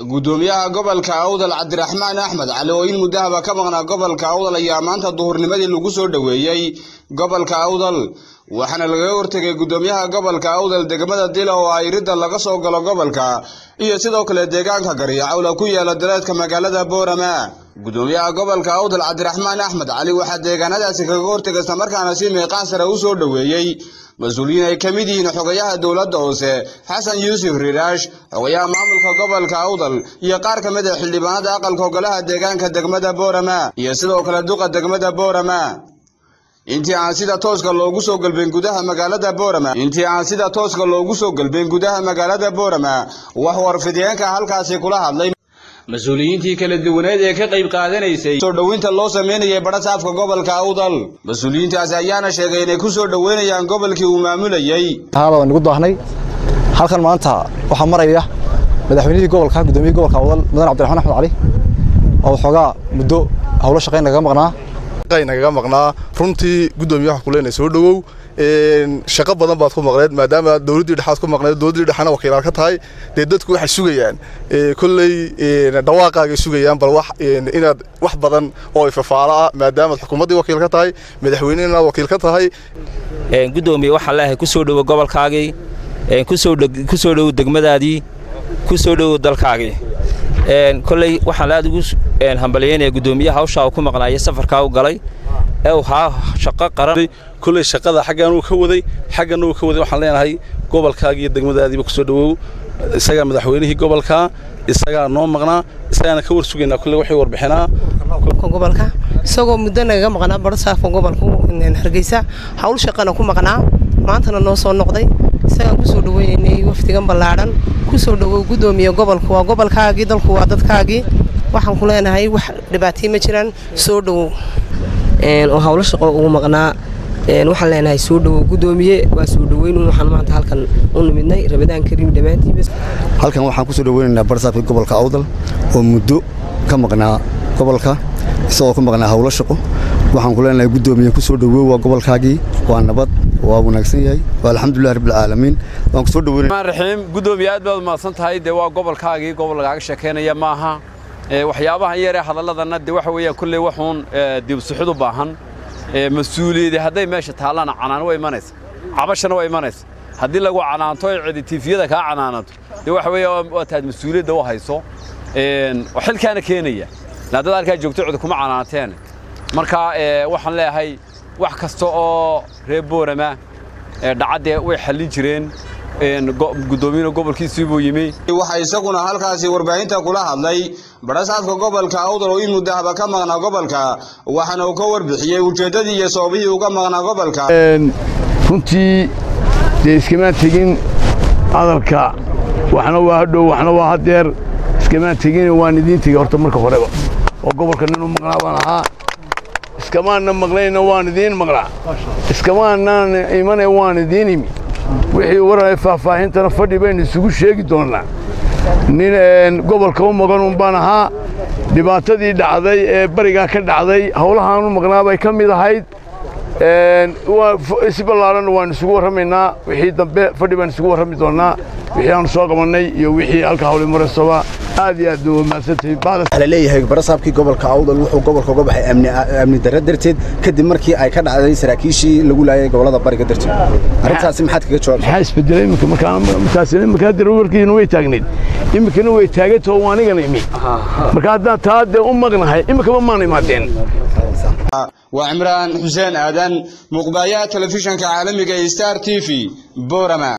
gudoomiyaha gobolka awdal cabdiraxmaan axmed cali oo in muddahaba ka maqnaa gobolka awdal ayaa maanta duhurnimadii lagu soo dhoweeyey gobolka awdal waxaana lagaga hortegay gudoomiyaha gobolka awdal degmada dila oo ay ridda laga soo galo gobolka iyo sidoo kale deegaanka garyacawla ku yaala daleedka magaalada boorama gudoomiyaha gobolka awdal cabdiraxmaan axmed cali waxaa deegaanadaasi kaga hortegay islamarkaana si meeqaan sare u soo dhoweeyey mas-uuliyiin ay ka mid yihiin xogayaha dowladda hoose xasan yuusuf riiraash xogayaha maamulka gobolka awdal iyo qaar ka mid a xildhibaanada aqalka ogolaha deegaanka degmada boorama iyo sidoo kale duqa degmada boorama intii aan sida tooska loogu soo galbin gudaha magaalada boorama intii aan sida tooska loogu soo galbin gudaha magaalada boorama wax warfideenka halkaasi kula hadlay mas-uuliyiintii kala duwaneed ee ka qayb qaadanaysay soo dhoweynta loo sameynayay badhasaafka gobolka awdal mas-uuliyiintaasi ayaana sheegay inay ku soo dhoweynayaan gobolkii uu maamulayey waa nagu daahnay halkan maanta waxaa maraya madaxweynihii gobolka gudoomiyihii gobolka awdal mudan cabdiraxmaan axmed cali oo waxoogaa muddo howlo shaqayn nagaga maqnaa nagaga maqnaa runtii gudoomiye waxa kuleenay soo dhowow shaqo badan baad ku maqneed maadaama dowladdii dhexaad ku maqneed dowladdii dhexana wakiilaal ka tahay dee dadku waxay sugayaan kolley dhawaaqaagay sugayaan bal wax inaad wax badan oo ifafaalo ah maadaamaad xukuumaddii wakiil ka tahay madaxweynehina wakiil ka tahay gudoomiye waxaan leeyahay ku soo dhowo gobolkaagii ku soo dhowo degmadaadii ku soo dhowo dalkaagii kolley waxaan aad ugu hambalyeynaya gudoomiyaha hawshaa uu ku maqnaaya safarkaa u galay ee uu haa shaqo qaran kolley shaqada xaggan uu ka waday xagganna uu ka waday waxaan leenahay gobolkaaga iyo degmadaadiiba ku soo dhowow isagaa madaxweynihii gobolka isagaa noo maqnaa isagaana ka war sugaynaa kolley waxay warbixinaa gobolka isagoo muddo nagaga maqnaa badhasaafka gobolka hargeysa hawl shaqana ku maqnaa maantana noo soo noqday isagaan ku soo dhoweynaynay wafdigan ballaadhan ku soo dhowow gudoomiye gobolku waa gobolkaagii dalku waa dadkaagii waxaan ku leenahay wax dhibaatay ma jiraan soo dhowow oo hawlo shaqo ugu maqnaa waxaan leenahay soo dhowow gudoomiye waa soo dhoweyn waxaan maanta halkan u nimidnay rabadaan kariim dhammaantiiba halkan waxaan ku soo dhoweynaynaa badhasaafka gobolka awdal oo muddo ka maqnaa gobolka isagoo ku maqnaa hawlo shaqo waxaan ku leenahay gudoomiye ku soo dhowow waa gobolkaagii waa nabad waa wanaagsan yahay waa alxamdulilah rabbilcaalamiin waan ku soo dhoweynaaraxiim gudoomiye aad baad mahadsan tahay dee waa gobolkaagii gobol lagaaga sheekaynaya maaha waxyaabahan yaree hadalladanna dee waxa weeyaan kolley waxuun dibsuxid u baahan mas-uuliyadi hadday meesha taallana canaan waa imanaysa cabashana waa imanaysa haddii lagu canaanto ee cidi tiifiyada kaa canaanato dee waxa weeya waa taad mas-uuliyadda u hayso xilkaana keenaya laadad halkaa joogto cidi kuma canaanteen marka waxaan leeyahay wax kasta oo reer boorama dhacaddee way xallin jireen gudoomiyana gobolkiisii buu yimi waxaa isaguna halkaasi warbaahinta kula hadlay badhasaafka gobolka awdal oo in muddahaba ka maqnaa gobolka waxaana uu ka warbixiyey ujeeddadii iyo sababihii uga maqnaa gobolka runtii dee iskamaan tegin hadalka waxna waa hadhow waxna waa hadeer iskamaan tegin waan idiin tegey horta marka horeba oo gobolka nin u maqnaa baan ahaa iskamaanna maqlayna waan idiin maqnaa iskamaanaan imane waan idiin imi wixii waraya faahfaahintana fadhi baynu isugu sheegi doonnaa nin gobolka u maqan un baan ahaa dhibaatadii dhacday ee barigaa ka dhacday howlahaan u maqnaa bay ka mid ahayd si ballaaranna waan isugu warramaynaa wixii dambe fadhi baan isugu warrami doonnaa wixii aanu soo qabannay iyo wixii halka hawli maraysoba aad iyo aad ba wamaadsantahay leeyahay barasaabkii gobolka awdal wuxuu gobolka uga baxay amni darro darteed kadib markii ay ka dhacday saraakiishii lagu laayay gobolada bariga darteed arrintaasi maxaad kaga jawaab maxaa isbedelay iminka markaasina iminka hadda warkiina way taagnayd iminkana way taagantao anigana imi marka haddaan taa dee u maqnahay iminkaba maan imaadeen waa cimraan xuseen aadan muqbaayaha telefishanka caalamiga ee star t v borama